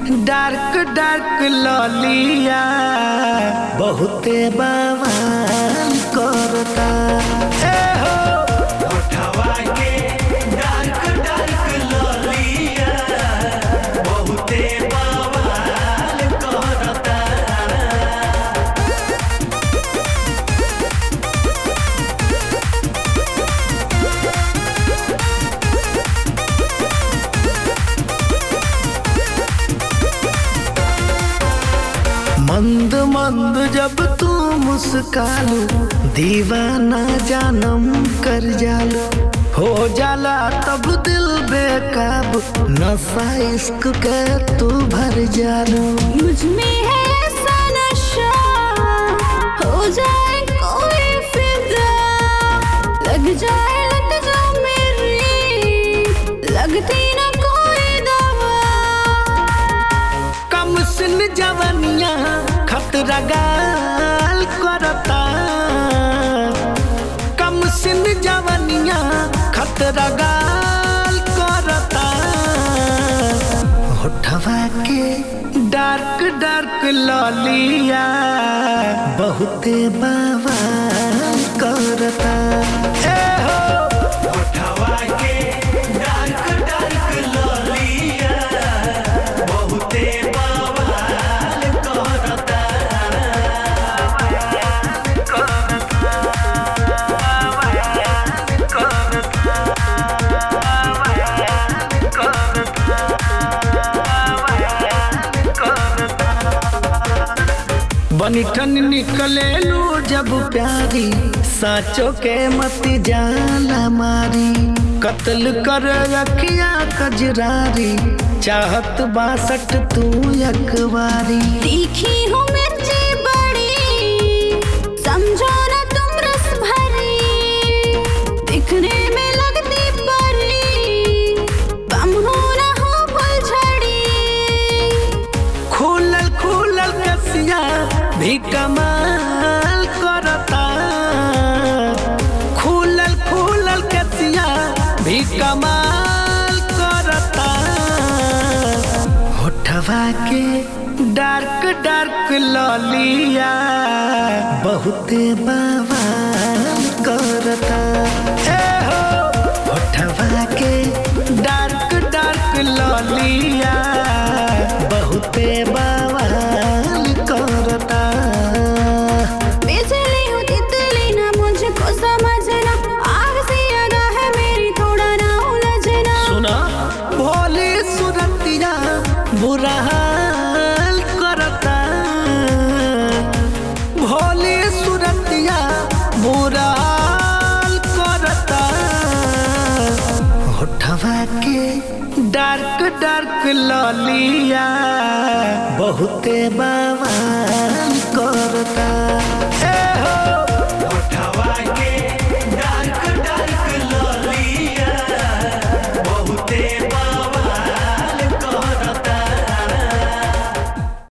dark dark ललिया बहुते बवाल करता ए हो उठवा के डार्क डार्क ललिया बहुते बवाल करता मंद मंद जब तू मुस्कालू दीवाना जानम कर जालू हो जाला तब दिल बेकाब नशा इश्क के तू भर जालू मुझ में है ऐसा नशा हो जाए कोई फिदा लग जाए लग जा मेरी लगती ना कोई दवा कम सिन जवनिया खतरा गाल करता कम सिन जवनिया खतरा गाल करता होठवा के डार्क डार्क ललिया बहुते बवाल करता ए हो उठवा के डार्क डार्क ललिया बहुते बवाल करता बनिठन निकले लू जब प्यारी साचो के मत जाला मारी कत्ल कर रखिया कजरारी चाहत बासठ तू अखबारी तीखी हूँ मिर्ची बड़ी समझो ना तुम रस भरी दिखने में लगती परी बम हो ना हो फुलझड़ी खुलल खुलल कसिया भी कमाल करता खुलल खुलल कसिया भी कमाल करता होठवा के डार्क डार्क ललिया बहुते बवाल करता ए हो होठवा के डार्क डार्क ललिया बहुते बवाल करता बिजली हूँ तितली ना मुझको समझना आग से आगा है मेरी थोड़ा ना उलझना सुना भोली सुरतिया बुरा हाल करता भोली सुरतिया बुरा हाल करता होठवा के डार्क डार्क ललिया बहुते बाबा